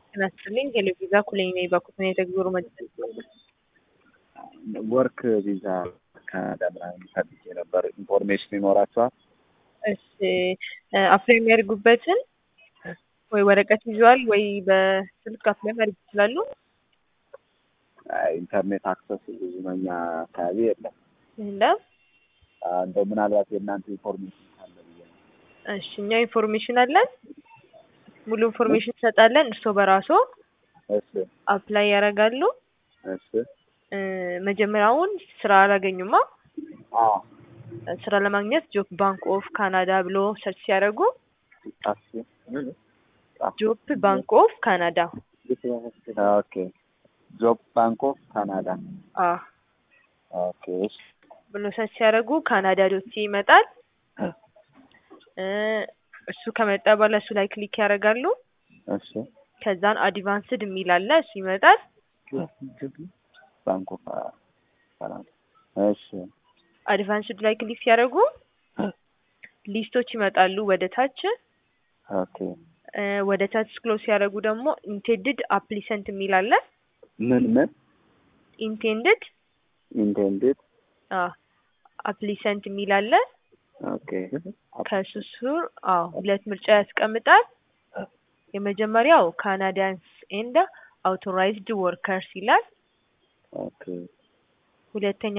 ጤና ይስጥልኝ ቴሌቪዛ ኩለኝ ነኝ በኩል የተግዞሩ መድረስ ወርክ ቪዛ ካናዳ ምናምን ፈልጌ ነበር። ኢንፎርሜሽን ይኖራቸዋል? እሺ አፕላይ የሚያደርጉበትን ወይ ወረቀት ይዘዋል ወይ በስልክ አፕላይ ማድረግ ይችላሉ። አይ፣ ኢንተርኔት አክሰስ ብዙ መኛ አካባቢ የለም። የለም። እንደው ምናልባት የእናንተ ኢንፎርሜሽን ካለ ብዬ ነው። እሺ እኛ ኢንፎርሜሽን አለን፣ ሙሉ ኢንፎርሜሽን እንሰጣለን። እርስዎ በራስዎ እሺ አፕላይ ያደርጋሉ። እሺ እ መጀመሪያውን ስራ አላገኙማ። አዎ ስራ ለማግኘት ጆብ ባንክ ኦፍ ካናዳ ብሎ ሰርች ሲያደርጉ ጣፍ ጆብ ባንክ ኦፍ ካናዳ ኦኬ ጆብ ባንክ ኦፍ ካናዳ አ ኦኬ እሺ ብሎ ሰርች ሲያደርጉ ካናዳ ዶት ይመጣል። እ እሱ ከመጣ በኋላ እሱ ላይ ክሊክ ያደርጋሉ። እሺ ከዛን አድቫንስድ የሚል አለ እሱ ይመጣል። ባንክ ኦፍ ካናዳ እሺ አድቫንስድ ላይ ክሊክ ሲያደርጉ ሊስቶች ይመጣሉ ወደ ታች። ኦኬ እ ወደ ታች ስክሮል ሲያደርጉ ደግሞ ኢንቴንድድ አፕሊሰንት የሚል አለ። ምን ምን ኢንቴንድድ ኢንቴንድድ አ አፕሊሰንት የሚል አለ። ኦኬ ከሱ ስር አዎ ሁለት ምርጫ ያስቀምጣል። የመጀመሪያው ካናዳንስ ኤንድ አውቶራይዝድ ወርከርስ ይላል። ኦኬ ሁለተኛ